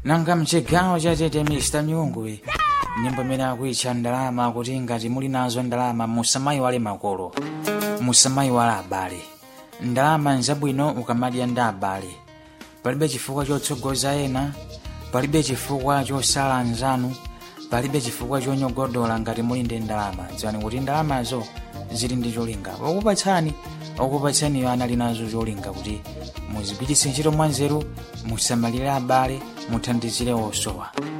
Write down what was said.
nanga mchigawo chachete mr nyungwe nyimbo imene akuitcha ndalama kuti ngati muli nazo ndalama musamayiwale makolo musamayiwale abale ndalama nzabwino ukamadya ndi abale palibe chifukwa chotsogoza ena palibe chifukwa chosala anzanu palibe chifukwa chonyogodola ngati muli ndi ndalama dziwani kuti ndalamazo zili ndi cholinga okupatsani okupatsaniyo anali nazo cholinga kuti muzipititse ntchito mwanzeru musamalire abale muthandizire osowa